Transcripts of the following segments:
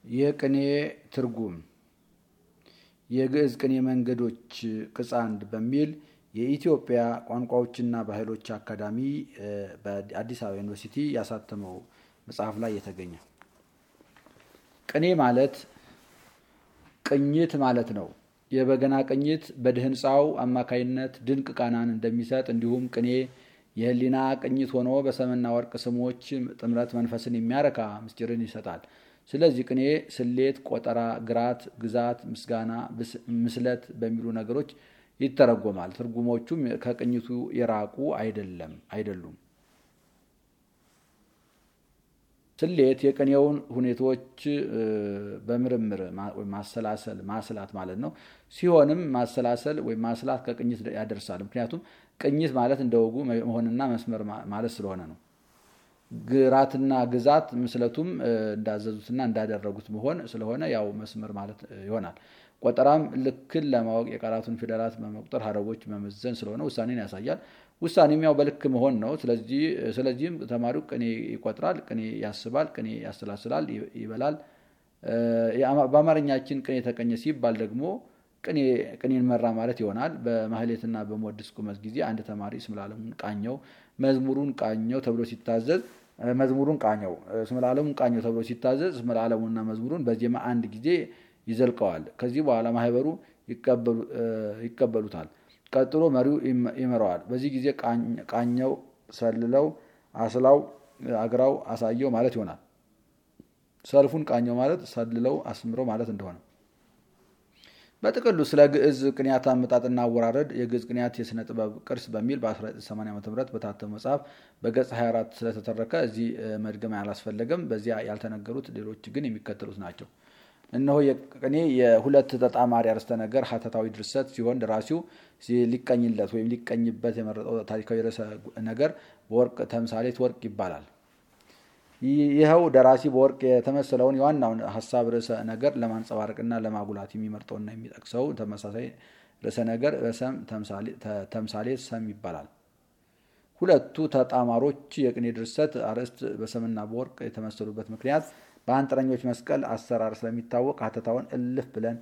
የቅኔ ትርጉም የግዕዝ ቅኔ መንገዶች ቅጽ አንድ በሚል የኢትዮጵያ ቋንቋዎችና ባህሎች አካዳሚ በአዲስ አበባ ዩኒቨርሲቲ ያሳተመው መጽሐፍ ላይ የተገኘ ቅኔ ማለት ቅኝት ማለት ነው። የበገና ቅኝት በድህንፃው አማካይነት ድንቅ ቃናን እንደሚሰጥ እንዲሁም ቅኔ የህሊና ቅኝት ሆኖ በሰምና ወርቅ ስሞች ጥምረት መንፈስን የሚያረካ ምስጢርን ይሰጣል። ስለዚህ ቅኔ ስሌት፣ ቆጠራ፣ ግራት፣ ግዛት፣ ምስጋና፣ ምስለት በሚሉ ነገሮች ይተረጎማል። ትርጉሞቹም ከቅኝቱ የራቁ አይደለም አይደሉም። ስሌት የቅኔውን ሁኔታዎች በምርምር ማሰላሰል ማስላት ማለት ነው። ሲሆንም ማሰላሰል ወይም ማስላት ከቅኝት ያደርሳል። ምክንያቱም ቅኝት ማለት እንደ ወጉ መሆንና መስመር ማለት ስለሆነ ነው። ግራትና ግዛት ምስለቱም እንዳዘዙትና እንዳደረጉት መሆን ስለሆነ ያው መስመር ማለት ይሆናል። ቆጠራም ልክን ለማወቅ የቃላቱን ፊደላት በመቁጠር ሀረጎች መመዘን ስለሆነ ውሳኔን ያሳያል። ውሳኔም ያው በልክ መሆን ነው። ስለዚህም ተማሪው ቅኔ ይቆጥራል፣ ቅኔ ያስባል፣ ቅኔ ያሰላስላል፣ ይበላል። በአማርኛችን ቅኔ ተቀኘ ሲባል ደግሞ ቅኔን መራ ማለት ይሆናል። በማህሌትና በመወድስ ቁመት ጊዜ አንድ ተማሪ ስምላለም ቃኘው መዝሙሩን ቃኘው ተብሎ ሲታዘዝ መዝሙሩን ቃኘው ስምላለም ቃኘው ተብሎ ሲታዘዝ ስምላለም መዝሙሩን በዜማ አንድ ጊዜ ይዘልቀዋል። ከዚህ በኋላ ማህበሩ ይቀበሉታል። ቀጥሎ መሪው ይመራዋል። በዚህ ጊዜ ቃኘው፣ ሰልለው፣ አስላው፣ አግራው፣ አሳየው ማለት ይሆናል። ሰልፉን ቃኘው ማለት ሰልለው፣ አስምረው ማለት እንደሆነ በጥቅሉ ስለ ግዕዝ ቅኔያት አመጣጥና አወራረድ የግዕዝ ቅኔያት የሥነ ጥበብ ቅርስ በሚል በ1980 ዓ ም በታተመ መጽሐፍ በገጽ 24 ስለተተረከ እዚህ መድገም አላስፈለገም። በዚያ ያልተነገሩት ሌሎች ግን የሚከተሉት ናቸው። እነሆ የቅኔ የሁለት ተጣማሪ አርዕስተ ነገር ሀተታዊ ድርሰት ሲሆን ደራሲው ሊቀኝለት ወይም ሊቀኝበት የመረጠው ታሪካዊ ርዕሰ ነገር በወርቅ ተምሳሌት ወርቅ ይባላል። ይኸው ደራሲ በወርቅ የተመሰለውን የዋናውን ሀሳብ ርዕሰ ነገር ለማንጸባረቅና ለማጉላት የሚመርጠውና የሚጠቅሰው ተመሳሳይ ርዕሰ ነገር በሰም ተምሳሌት ሰም ይባላል። ሁለቱ ተጣማሮች የቅኔ ድርሰት አርዕስት በሰምና በወርቅ የተመሰሉበት ምክንያት በአንጥረኞች መስቀል አሰራር ስለሚታወቅ ሀተታውን እልፍ ብለን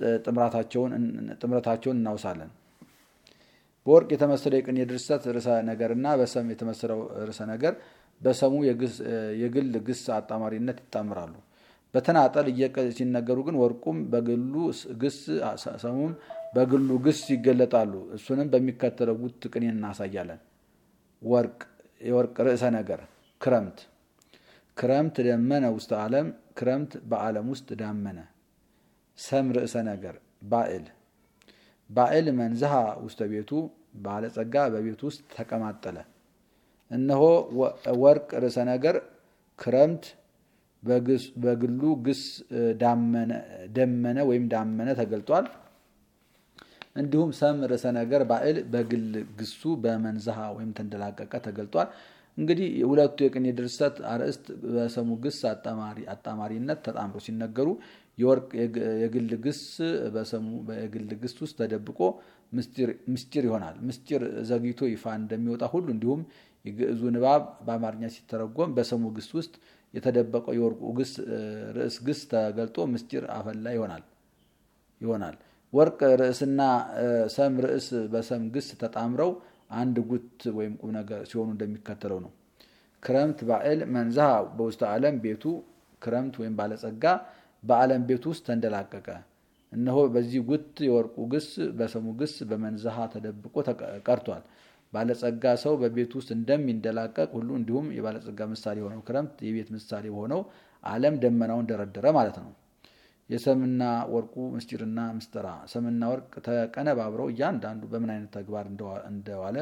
ጥምረታቸውን እናውሳለን። በወርቅ የተመሰለው የቅኔ ድርሰት ርዕሰ ነገርና በሰም የተመሰለው ርዕሰ ነገር በሰሙ የግል ግስ አጣማሪነት ይጣምራሉ። በተናጠል ሲነገሩ ግን ወርቁም በግሉ ግስ ሰሙም በግሉ ግስ ይገለጣሉ። እሱንም በሚከተለው ጉት ቅኔ እናሳያለን። ወርቅ የወርቅ ርዕሰ ነገር ክረምት ክረምት ደመነ ውስተ ዓለም ክረምት በዓለም ውስጥ ዳመነ። ሰም ርዕሰ ነገር ባዕል ባዕል መንዝሃ ውስተ ቤቱ ባለጸጋ በቤቱ ውስጥ ተቀማጠለ። እነሆ ወርቅ ርዕሰ ነገር ክረምት በግሉ ግስ ደመነ ወይም ዳመነ ተገልጧል። እንዲሁም ሰም ርዕሰ ነገር ባዕል በግል ግሱ በመንዝሃ ወይም ተንደላቀቀ ተገልጧል። እንግዲህ ሁለቱ የቅኔ ድርሰት አርዕስት በሰሙ ግስ አጣማሪነት ተጣምሮ ሲነገሩ የወርቅ የግል ግስ በሰሙ የግል ግስ ውስጥ ተደብቆ ምስጢር ይሆናል። ምስጢር ዘግይቶ ይፋ እንደሚወጣ ሁሉ እንዲሁም የግዕዙ ንባብ በአማርኛ ሲተረጎም በሰሙ ግስ ውስጥ የተደበቀው የወርቁ ግስ ርዕስ ግስ ተገልጦ ምስጢር አፈላ ይሆናል ይሆናል። ወርቅ ርዕስና ሰም ርዕስ በሰም ግስ ተጣምረው አንድ ጉት ወይም ቁም ነገር ሲሆኑ እንደሚከተለው ነው። ክረምት ባዕል መንዝሃ በውስተ ዓለም ቤቱ ክረምት ወይም ባለጸጋ በዓለም ቤቱ ውስጥ ተንደላቀቀ። እነሆ በዚህ ጉት የወርቁ ግስ በሰሙ ግስ በመንዝሃ ተደብቆ ቀርቷል። ባለጸጋ ሰው በቤቱ ውስጥ እንደሚንደላቀቅ ሁሉ እንዲሁም የባለጸጋ ምሳሌ የሆነው ክረምት የቤት ምሳሌ ሆነው ዓለም ደመናውን ደረደረ ማለት ነው። የሰምና ወርቁ ምስጢርና ምስጢራ ሰምና ወርቅ ተቀነባብረው እያንዳንዱ በምን አይነት ተግባር እንደዋለ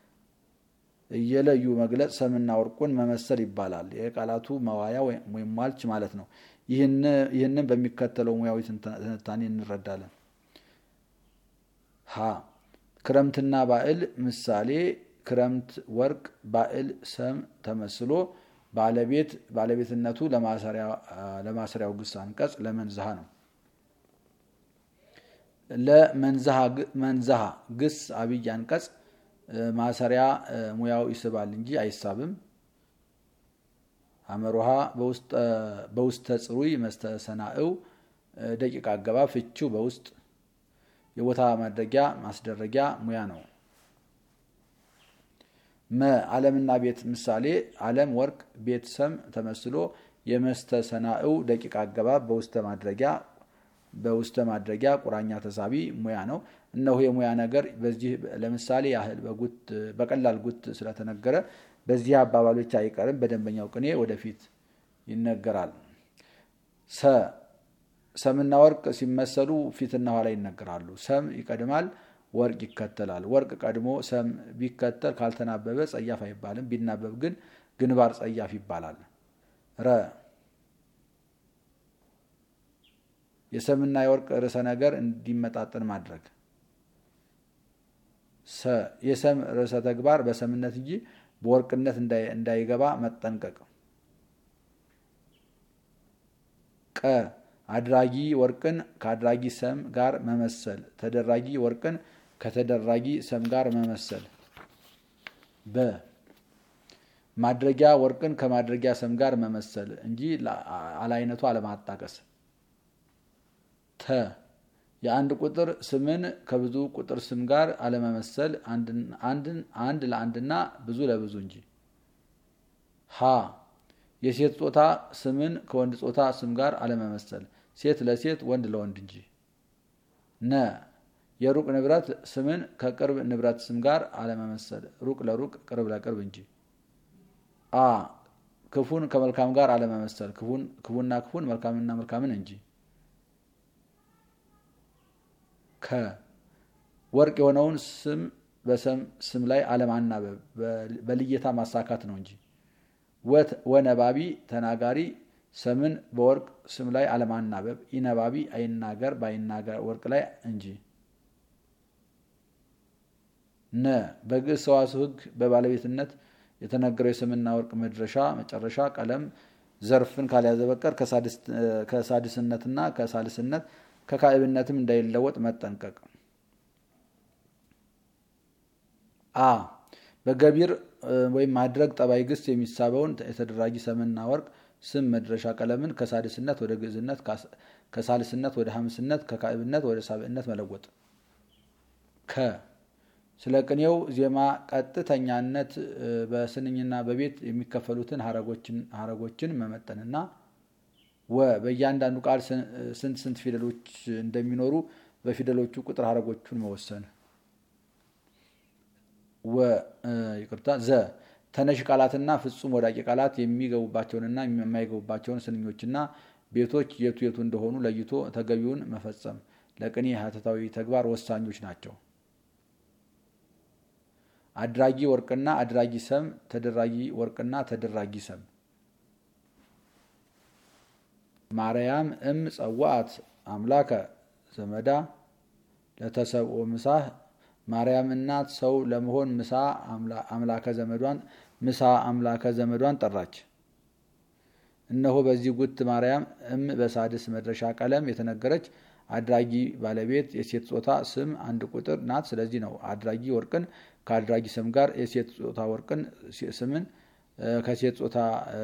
እየለዩ መግለጽ ሰምና ወርቁን መመሰል ይባላል። የቃላቱ መዋያ ወይም ሟልች ማለት ነው። ይህንን በሚከተለው ሙያዊ ትንታኔ እንረዳለን። ሀ ክረምትና ባዕል ምሳሌ ክረምት ወርቅ ባዕል ሰም ተመስሎ ባለቤት ባለቤትነቱ ለማሰሪያው ግስ አንቀጽ ለመንዝሃ ነው። ለመንዝሃ ግስ አብይ አንቀጽ ማሰሪያ ሙያው ይስባል እንጂ አይሳብም። አመሮሃ በውስተ ጽሩይ መስተሰናእው ደቂቃ አገባብ ፍቺው በውስጥ የቦታ ማድረጊያ ማስደረጊያ ሙያ ነው። መ ዓለምና ቤት ምሳሌ ዓለም ወርቅ፣ ቤት ሰም ተመስሎ የመስተሰናእው ደቂቃ አገባብ በውስተ ማድረጊያ በውስተ ማድረጊያ ቁራኛ ተሳቢ ሙያ ነው። እነሆ የሙያ ነገር በዚህ ለምሳሌ ያህል በቀላል ጉት ስለተነገረ በዚህ አባባሎች አይቀርም። በደንበኛው ቅኔ ወደፊት ይነገራል። ሰ ሰምና ወርቅ ሲመሰሉ ፊትና ኋላ ይነገራሉ። ሰም ይቀድማል፣ ወርቅ ይከተላል። ወርቅ ቀድሞ ሰም ቢከተል ካልተናበበ ጸያፍ አይባልም። ቢናበብ ግን ግንባር ጸያፍ ይባላል። ረ የሰምና የወርቅ ርዕሰ ነገር እንዲመጣጠን ማድረግ። ሰ የሰም ርዕሰ ተግባር በሰምነት እንጂ በወርቅነት እንዳይገባ መጠንቀቅ። ቀ አድራጊ ወርቅን ከአድራጊ ሰም ጋር መመሰል፣ ተደራጊ ወርቅን ከተደራጊ ሰም ጋር መመሰል። በ ማድረጊያ ወርቅን ከማድረጊያ ሰም ጋር መመሰል እንጂ አለአይነቱ አለማጣቀስ። ተ የአንድ ቁጥር ስምን ከብዙ ቁጥር ስም ጋር አለመመሰል፣ አንድ ለአንድና ብዙ ለብዙ እንጂ። ሀ የሴት ጾታ ስምን ከወንድ ጾታ ስም ጋር አለመመሰል፣ ሴት ለሴት ወንድ ለወንድ እንጂ። ነ የሩቅ ንብረት ስምን ከቅርብ ንብረት ስም ጋር አለመመሰል፣ ሩቅ ለሩቅ ቅርብ ለቅርብ እንጂ። አ ክፉን ከመልካም ጋር አለመመሰል፣ ክፉና ክፉን መልካምና መልካምን እንጂ። ከ ወርቅ የሆነውን ስም በሰም ስም ላይ አለማናበብ በልየታ ማሳካት ነው እንጂ። ወነባቢ ተናጋሪ ሰምን በወርቅ ስም ላይ አለማናበብ፣ ኢነባቢ አይናገር ባይናገር ወርቅ ላይ እንጂ። ነ በግዕዝ ሰዋስው ሕግ በባለቤትነት የተነገረው የስምና ወርቅ መድረሻ መጨረሻ ቀለም ዘርፍን ካልያዘ በቀር ከሳድስነትና ከሳልስነት ከካዕብነትም እንዳይለወጥ መጠንቀቅ። አ በገቢር ወይም ማድረግ ጠባይ ግስ የሚሳበውን የተደራጊ ሰምና ወርቅ ስም መድረሻ ቀለምን ከሳድስነት ወደ ግዕዝነት፣ ከሳልስነት ወደ ሐምስነት፣ ከካዕብነት ወደ ሳብዕነት መለወጥ። ከ ስለ ቅኔው ዜማ ቀጥተኛነት በስንኝና በቤት የሚከፈሉትን ሀረጎችን መመጠንና ወ በእያንዳንዱ ቃል ስንት ስንት ፊደሎች እንደሚኖሩ በፊደሎቹ ቁጥር ሀረጎቹን መወሰን። ወ ይቅርታ ዘ ተነሽ ቃላትና ፍጹም ወዳቂ ቃላት የሚገቡባቸውንና የማይገቡባቸውን ስንኞችና ቤቶች የቱ የቱ እንደሆኑ ለይቶ ተገቢውን መፈጸም ለቅኔ ሀተታዊ ተግባር ወሳኞች ናቸው። አድራጊ ወርቅና አድራጊ ሰም፣ ተደራጊ ወርቅና ተደራጊ ሰም። ማርያም እም ጸዋዕት አምላከ ዘመዳ ለተሰብኦ ምሳህ ማርያም እናት ሰው ለመሆን ምሳ አምላከ ዘመዷን ምሳ አምላከ ዘመዷን ጠራች። እነሆ በዚህ ጉት ማርያም እም በሳድስ መድረሻ ቀለም የተነገረች አድራጊ ባለቤት የሴት ጾታ ስም አንድ ቁጥር ናት። ስለዚህ ነው አድራጊ ወርቅን ከአድራጊ ስም ጋር የሴት ጾታ ወርቅን ስምን ከሴት ጾታ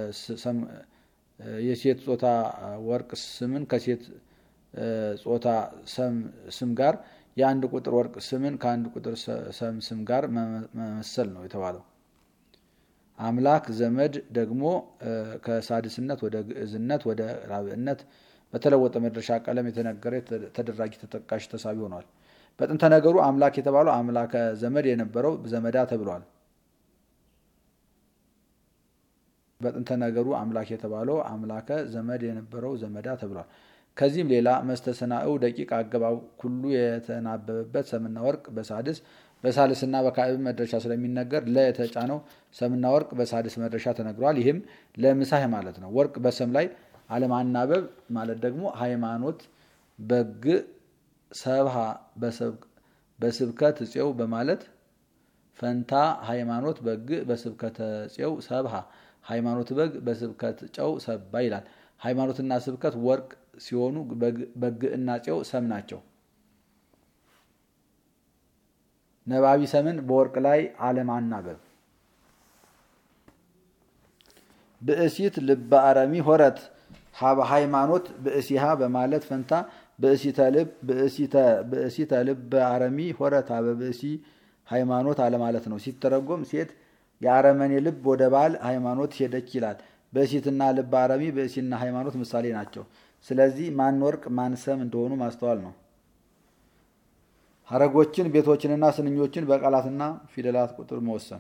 የሴት ጾታ ወርቅ ስምን ከሴት ጾታ ስም ጋር የአንድ ቁጥር ወርቅ ስምን ከአንድ ቁጥር ሰም ስም ጋር መመሰል ነው የተባለው። አምላክ ዘመድ ደግሞ ከሳድስነት ወደ ግዕዝነት ወደ ራብዕነት በተለወጠ መድረሻ ቀለም የተነገረ ተደራጊ ተጠቃሽ ተሳቢ ሆኗል። በጥንተ ነገሩ አምላክ የተባለው አምላከ ዘመድ የነበረው ዘመዳ ተብሏል። በጥንተ ነገሩ አምላክ የተባለው አምላከ ዘመድ የነበረው ዘመዳ ተብሏል። ከዚህም ሌላ መስተሰናእው ደቂቅ አገባብ ሁሉ የተናበበበት ሰምና ወርቅ በሳድስ በሳልስና በካዕብ መድረሻ ስለሚነገር ለ የተጫነው ሰምና ወርቅ በሳድስ መድረሻ ተነግሯል። ይህም ለምሳህ ማለት ነው። ወርቅ በሰም ላይ አለማናበብ ማለት ደግሞ ሃይማኖት በግ ሰብሃ በስብከት እፄው በማለት ፈንታ ሃይማኖት በግ በስብከተ እፄው ሰብሃ ሃይማኖት በግ በስብከት ጨው ሰባ ይላል። ሃይማኖትና ስብከት ወርቅ ሲሆኑ በግዕና ፄው ሰም ናቸው። ነባቢ ሰምን በወርቅ ላይ አለማናበብ። ብእሲት ልበ አረሚ ሆረት ሀበ ሃይማኖት ብእሲሃ በማለት ፈንታ ብእሲተ ልበ አረሚ ሆረት ሀበ ብእሲ ሃይማኖት አለማለት ነው። ሲተረጎም ሴት የአረመኔ ልብ ወደ ባል ሃይማኖት ሄደች ይላል። ብእሲትና ልበ አረሚ ብእሲና ሃይማኖት ምሳሌ ናቸው። ስለዚህ ማን ወርቅ ማን ሰም እንደሆኑ ማስተዋል ነው። ሀረጎችን ቤቶችንና ስንኞችን በቃላትና ፊደላት ቁጥር መወሰን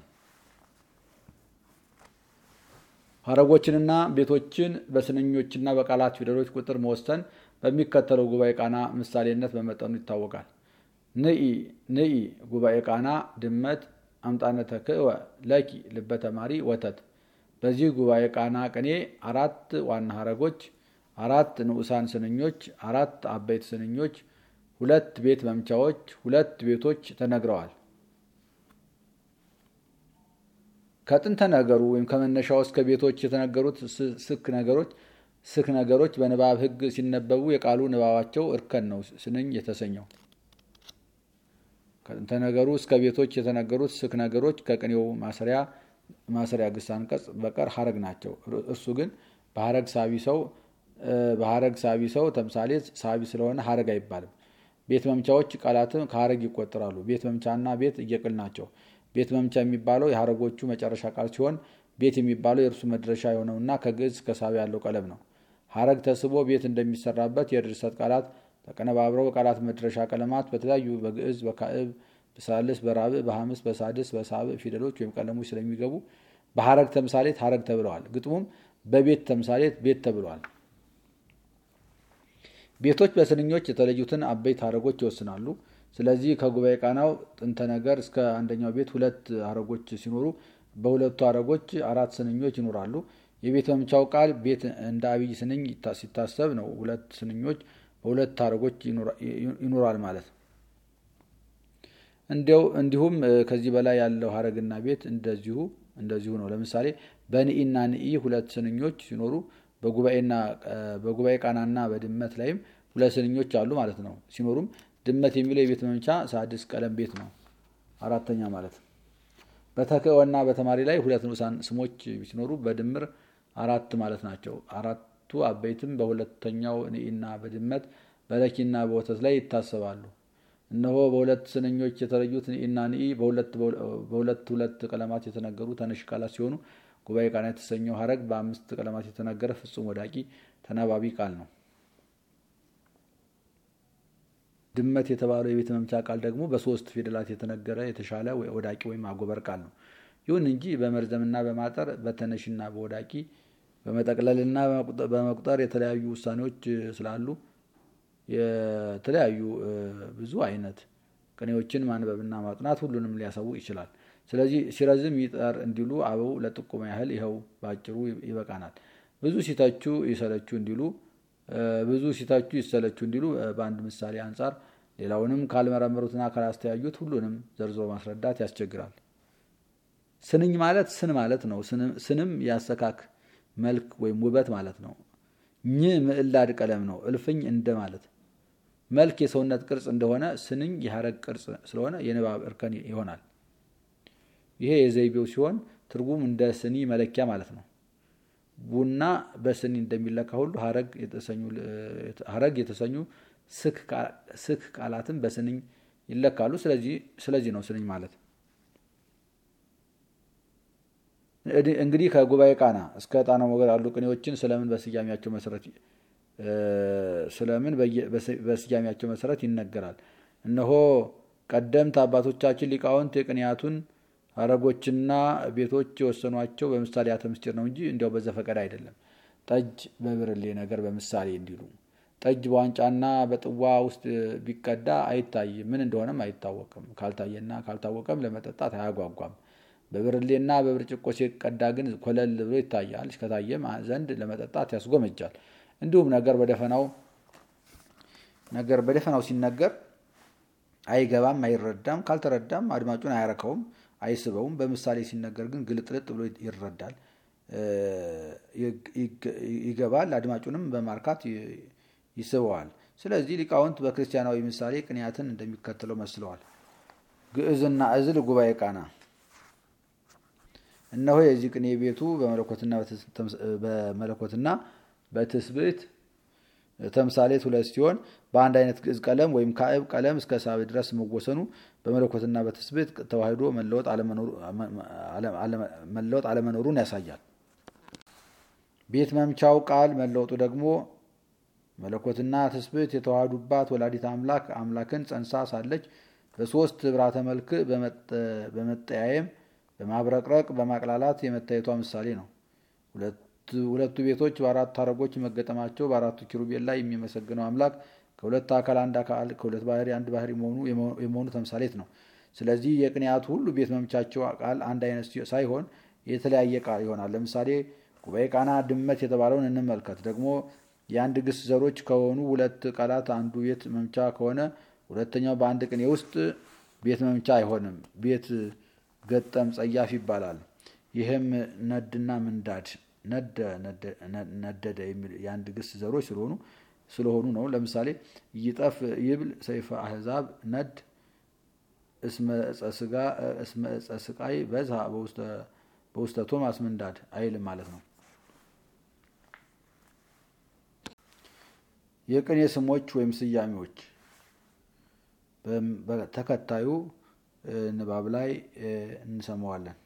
ሀረጎችንና ቤቶችን በስንኞችና በቃላት ፊደሎች ቁጥር መወሰን በሚከተለው ጉባኤ ቃና ምሳሌነት በመጠኑ ይታወቃል። ንኢ ንኢ ጉባኤ ቃና ድመት አምጣነ ተክእወ ለኪ ልበ ተማሪ ወተት። በዚህ ጉባኤ ቃና ቅኔ አራት ዋና ሀረጎች፣ አራት ንዑሳን ስንኞች፣ አራት አበይት ስንኞች፣ ሁለት ቤት መምቻዎች፣ ሁለት ቤቶች ተነግረዋል። ከጥንተ ነገሩ ወይም ከመነሻው እስከ ቤቶች የተነገሩት ስክ ነገሮች ስክ ነገሮች በንባብ ሕግ ሲነበቡ የቃሉ ንባባቸው እርከን ነው ስንኝ የተሰኘው። ከጥንተ ነገሩ እስከ ቤቶች የተነገሩት ስክ ነገሮች ከቅኔው ማሰሪያ ማሰሪያ ግስ አንቀጽ በቀር ሀረግ ናቸው። እርሱ ግን በሀረግ ሳቢ ሰው በሀረግ ሳቢ ሰው ተምሳሌ ሳቢ ስለሆነ ሀረግ አይባልም። ቤት መምቻዎች ቃላትም ከሀረግ ይቆጠራሉ። ቤት መምቻና ቤት እየቅል ናቸው። ቤት መምቻ የሚባለው የሀረጎቹ መጨረሻ ቃል ሲሆን ቤት የሚባለው የእርሱ መድረሻ የሆነውና ከግዕዝ ከሳቢ ያለው ቀለም ነው። ሀረግ ተስቦ ቤት እንደሚሰራበት የድርሰት ቃላት ተቀነባብረው ቃላት መድረሻ ቀለማት በተለያዩ በግዕዝ፣ በካዕብ፣ በሳልስ፣ በራብዕ፣ በሐምስ፣ በሳድስ፣ በሳብዕ ፊደሎች ወይም ቀለሞች ስለሚገቡ በሀረግ ተምሳሌት ሀረግ ተብለዋል። ግጥሙም በቤት ተምሳሌት ቤት ተብለዋል። ቤቶች በስንኞች የተለዩትን አበይት ሀረጎች ይወስናሉ። ስለዚህ ከጉባኤ ቃናው ጥንተ ነገር እስከ አንደኛው ቤት ሁለት ሀረጎች ሲኖሩ በሁለቱ ሀረጎች አራት ስንኞች ይኖራሉ። የቤት መምቻው ቃል ቤት እንደ አብይ ስንኝ ሲታሰብ ነው ሁለት ስንኞች በሁለት ሀረጎች ይኖራል ማለት ነው። እንዲያው እንዲሁም ከዚህ በላይ ያለው ሀረግና ቤት እንደዚሁ እንደዚሁ ነው። ለምሳሌ በንኢና ንኢ ሁለት ስንኞች ሲኖሩ በጉባኤ ቃናና በድመት ላይም ሁለት ስንኞች አሉ ማለት ነው። ሲኖሩም ድመት የሚለው የቤት መምቻ ሳድስ ቀለም ቤት ነው፣ አራተኛ ማለት ነው። በተክእወና በተማሪ ላይ ሁለት ንዑሳን ስሞች ሲኖሩ በድምር አራት ማለት ናቸው። አራቱ አበይትም በሁለተኛው ንኢና በድመት በለኪና በወተት ላይ ይታሰባሉ። እነሆ በሁለት ስንኞች የተለዩት ንኢና ንኢ በሁለት ሁለት ቀለማት የተነገሩ ተነሽ ቃላት ሲሆኑ ጉባኤ ቃና የተሰኘው ሀረግ በአምስት ቀለማት የተነገረ ፍጹም ወዳቂ ተናባቢ ቃል ነው። ድመት የተባለው የቤት መምቻ ቃል ደግሞ በሶስት ፊደላት የተነገረ የተሻለ ወዳቂ ወይም አጎበር ቃል ነው። ይሁን እንጂ በመርዘምና በማጠር በተነሽና በወዳቂ በመጠቅለልና በመቁጠር የተለያዩ ውሳኔዎች ስላሉ የተለያዩ ብዙ አይነት ቅኔዎችን ማንበብና ማጥናት ሁሉንም ሊያሳውቅ ይችላል። ስለዚህ ሲረዝም ይጠር እንዲሉ አበው ለጥቆማ ያህል ይኸው በአጭሩ ይበቃናል። ብዙ ሲተቹ ይሰለቹ እንዲሉ ብዙ ሲተቹ ይሰለቹ እንዲሉ በአንድ ምሳሌ አንጻር ሌላውንም ካልመረመሩትና ካላስተያዩት ሁሉንም ዘርዝሮ ማስረዳት ያስቸግራል። ስንኝ ማለት ስን ማለት ነው። ስንም ያሰካክ መልክ ወይም ውበት ማለት ነው። ኝ ምዕላድ ቀለም ነው። እልፍኝ እንደ ማለት መልክ የሰውነት ቅርጽ እንደሆነ ስንኝ የሀረግ ቅርጽ ስለሆነ የንባብ እርከን ይሆናል። ይሄ የዘይቤው ሲሆን ትርጉም እንደ ስኒ መለኪያ ማለት ነው። ቡና በስኒ እንደሚለካ ሁሉ ሀረግ የተሰኙ ስክ ቃላትም በስንኝ ይለካሉ። ስለዚህ ነው ስንኝ ማለት። እንግዲህ ከጉባኤ ቃና እስከ ጣና ሞገር ያሉ ቅኔዎችን ስለምን በስያሜያቸው መሰረት ስለምን በስያሜያቸው መሰረት ይነገራል። እነሆ ቀደምት አባቶቻችን ሊቃውንት የቅኔያቱን ሀረጎችና ቤቶች የወሰኗቸው በምሳሌያተ ምስጢር ነው እንጂ እንዲያው በዘፈቀድ አይደለም። ጠጅ በብርሌ ነገር በምሳሌ እንዲሉ ጠጅ በዋንጫና በጥዋ ውስጥ ቢቀዳ አይታይም፣ ምን እንደሆነም አይታወቅም። ካልታየና ካልታወቀም ለመጠጣት አያጓጓም። በብርሌና በብርጭቆ ሲቀዳ ግን ኮለል ብሎ ይታያል። ከታየም ዘንድ ለመጠጣት ያስጎመጃል። እንዲሁም ነገር በደፈናው ነገር በደፈናው ሲነገር አይገባም፣ አይረዳም። ካልተረዳም አድማጩን አያረከውም፣ አይስበውም። በምሳሌ ሲነገር ግን ግልጥልጥ ብሎ ይረዳል፣ ይገባል፣ አድማጩንም በማርካት ይስበዋል። ስለዚህ ሊቃውንት በክርስቲያናዊ ምሳሌ ቅንያትን እንደሚከተለው መስለዋል። ግዕዝና እዝል ጉባኤ ቃና እነሆ የዚህ ቅኔ ቤቱ በመለኮትና በትስብእት ተምሳሌት ሁለት ሲሆን በአንድ አይነት ግዕዝ ቀለም ወይም ካዕብ ቀለም እስከ ሳብ ድረስ መወሰኑ በመለኮትና በትስብእት ተዋህዶ መለወጥ አለመኖሩን ያሳያል። ቤት መምቻው ቃል መለወጡ ደግሞ መለኮትና ትስብእት የተዋሃዱባት ወላዲት አምላክ አምላክን ጸንሳ ሳለች በሶስት ብራተ መልክ በመጠያየም በማብረቅረቅ በማቅላላት የመታየቷ ምሳሌ ነው። ሁለቱ ቤቶች በአራት ሐረጎች መገጠማቸው በአራቱ ኪሩቤል ላይ የሚመሰግነው አምላክ ከሁለት አካል አንድ አካል ከሁለት ባህሪ አንድ ባህሪ የመሆኑ ተምሳሌት ነው። ስለዚህ የቅኔያቱ ሁሉ ቤት መምቻቸው ቃል አንድ አይነት ሳይሆን የተለያየ ቃል ይሆናል። ለምሳሌ ጉባኤ ቃና ድመት የተባለውን እንመልከት። ደግሞ የአንድ ግስ ዘሮች ከሆኑ ሁለት ቃላት አንዱ ቤት መምቻ ከሆነ ሁለተኛው በአንድ ቅኔ ውስጥ ቤት መምቻ አይሆንም። ቤት ገጠም ጸያፍ ይባላል። ይህም ነድና ምንዳድ ነደደ የአንድ ግስ ዘሮች ስለሆኑ ስለሆኑ ነው። ለምሳሌ ይጠፍ ይብል ሰይፈ አህዛብ ነድ እስመ ዕፀ ስቃይ በዝሃ በውስተ ቶማስ ምንዳድ አይልም ማለት ነው። የቅኔ ስሞች ወይም ስያሜዎች በተከታዩ ንባብ ላይ እንሰማዋለን።